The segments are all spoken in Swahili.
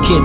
Kid.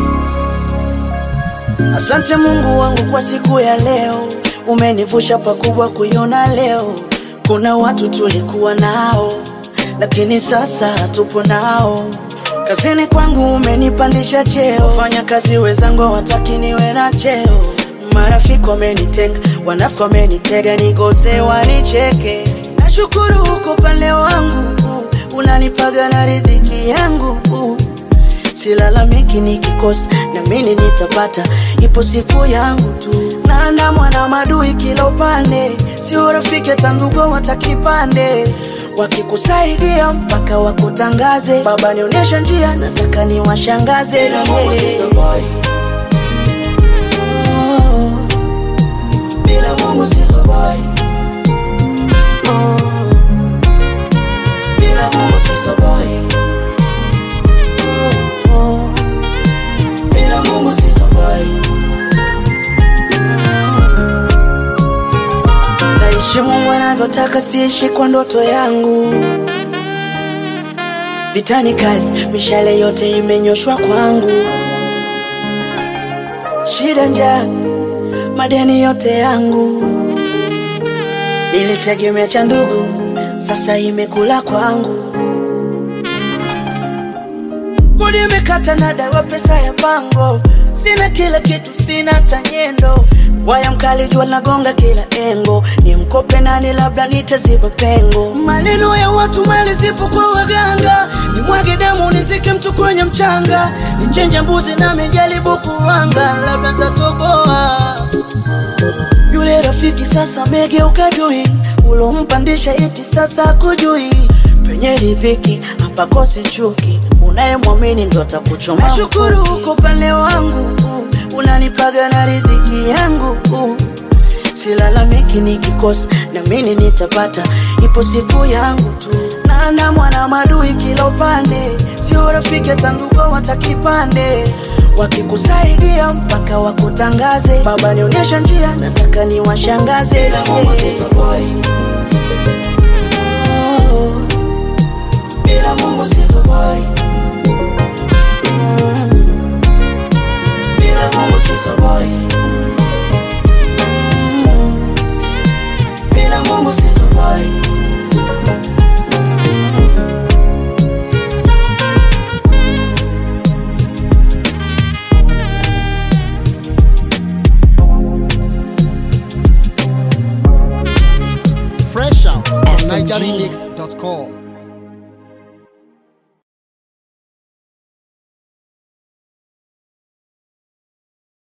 Asante Mungu wangu kwa siku ya leo, umenivusha pakubwa kuiona leo. Kuna watu tulikuwa nao, lakini sasa hatupo nao. Kazini kwangu umenipandisha cheo, fanya kazi wenzangu hawataki niwe na cheo. Marafiki wamenitenga, wanafiki wamenitega, nikose wanicheke. Nashukuru huko pale wangu, unanipaga na riziki yangu silalamiki nikikosa, na mimi nitapata, ipo siku yangu tu. Naandamwa na madui kila upande, sio rafiki hata ndugu watakipande, wakikusaidia mpaka wakutangaze. Baba nionyesha njia, nataka niwashangaze. Bila Mungu sitoboy. Oh, Bila Mungu sitoboy. oh, Bila Mungu sitoboy. oh. Bila Mungu sitoboy. Naishi Mungu anavyotaka, siishi kwa ndoto yangu. Vitani kali, mishale yote imenyoshwa kwangu. Shida, njaa, madeni yote yangu. Nilitegemea cha ndugu, sasa imekula kwangu. Kodi imekata na dawa, pesa ya pango, sina kila kitu, sina tanyendo. Waya mkali, jua nagonga kila engo, ni mkope nani, labda nitaziba pengo. Maneno ya watu, mali zipo kwa waganga, nimwage damu, nizike mtu kwenye mchanga, nichenje mbuzi nami jaribu kuwanga, labda tatoboa. Yule rafiki sasa megeuka dui, ulompandisha iti sasa kujui. Penye riziki hapakosi chuki, unayemwamini ndo atakuchoma. Nashukuru uko pale wangu, unanipaga na riziki yangu. Silalamiki nikikosa, na mimi nitapata, ipo siku yangu tu. Naandamwa na madui kila upande, sio rafiki hata ndugu watakipande wakikusaidia mpaka wakutangaze. Baba nionyesha njia, nataka niwashangaze. Bila Mungu sitoboy. Oh, Bila Mungu sitoboy. mm, Bila Mungu sitoboy. mm. Bila Mungu sitoboy. Fresh out from SMG. NigerRemix.com.